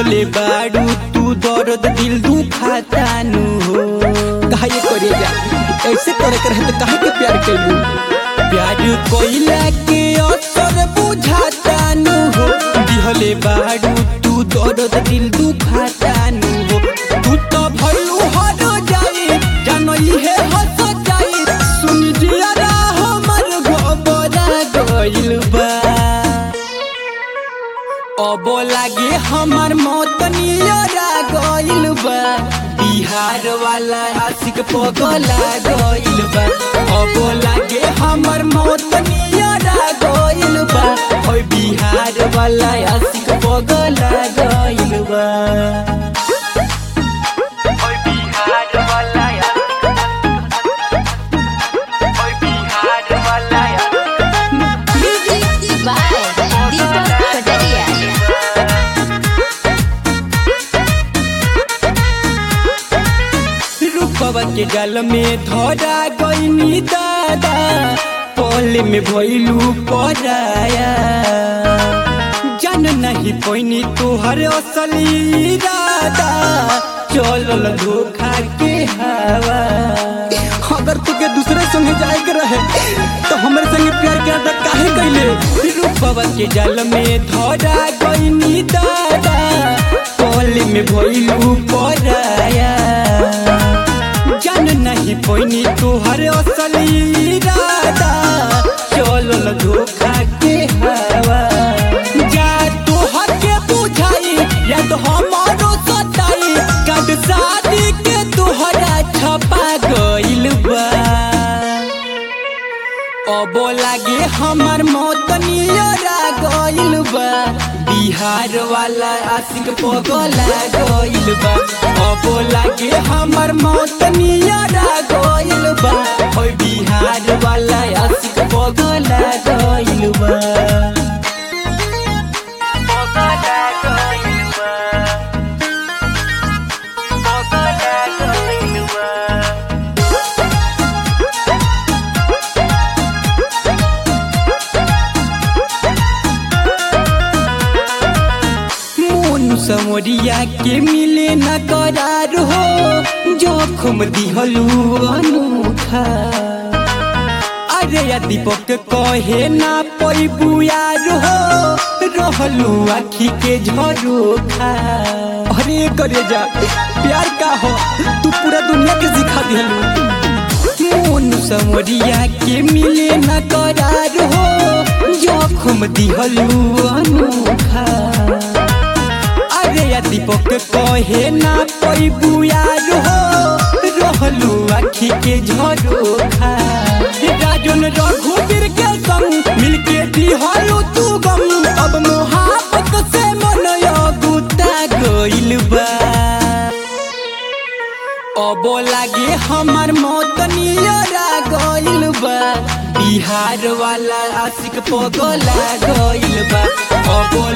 दिहले बाड़ू तू दर्द दिल दुखातानु हो काहे करे जा ऐसे करे कर तो काहे के प्यार कैलू प्यार कोइला के असर बुझातानु हो दिहले बाड़ू तू दर्द दिल दुखातानु हो तू तो भइलू हर जाई जानई है हंस जाई सुन जियारा हमर गोबरा गइल बा अब लागे हमर मौत नियरा गइल बा बिहार वाला आशिक पगला गइल बा अब लागे हमर मौत नियरा गइल बा ओइ बिहार वाला आशिक पगला गइल बा ओइ बिहार वाला ओइ बिहार वाला Music by Deepak Pataria. रूपवा के गल में धरा गईनी दादा पल में भइलू पराया जान नहीं पैनी तोहर असली दादा चलल धोखा के हवा अगर तुके दूसरे संगे जाए के रहे तो हमरे संगे प्यार के अदा काहे कैले रूपवा के जल में धरा गईनी दादा पल में भइलू पराया जान नहीं पैनी तोहर असली दादा चलल धोखा के हवा जा तोहर के बुझाई या तो हमारो सताई कद शादी के तोहरा छपा गइल बा अब लागे हमर मौत नियरा गइल बा बिहार वाला आशिक पगला गइल बा अब लागे हमर मौत नियरा गइल बा ओइ बिहार वाला आशिक पगला गइल बा पगला गइल बा पगला गइल बा मोन समरिया के मिले न करार हो जोखम दिहलू अनूठा अरे या दीपक कहे ना पैबू यार हो रहलू आखी के झरोखा अरे करे जा प्यार का हो तू पूरा दुनिया के सिखा दिहलू मोन समरिया के मिले न करार हो जोखम दिहलू अनूठा अरे या दीपक कहे ना पैबू यार हो रहलू आखी के झरोखा राजन रघुवीर के संग मिलके दिहलू तू गम अब मोहब्बत से मन गुता गइल बा अब लागे हमर मौत नियरा गइल बा बिहार वाला आशिक पगला गइल बा अब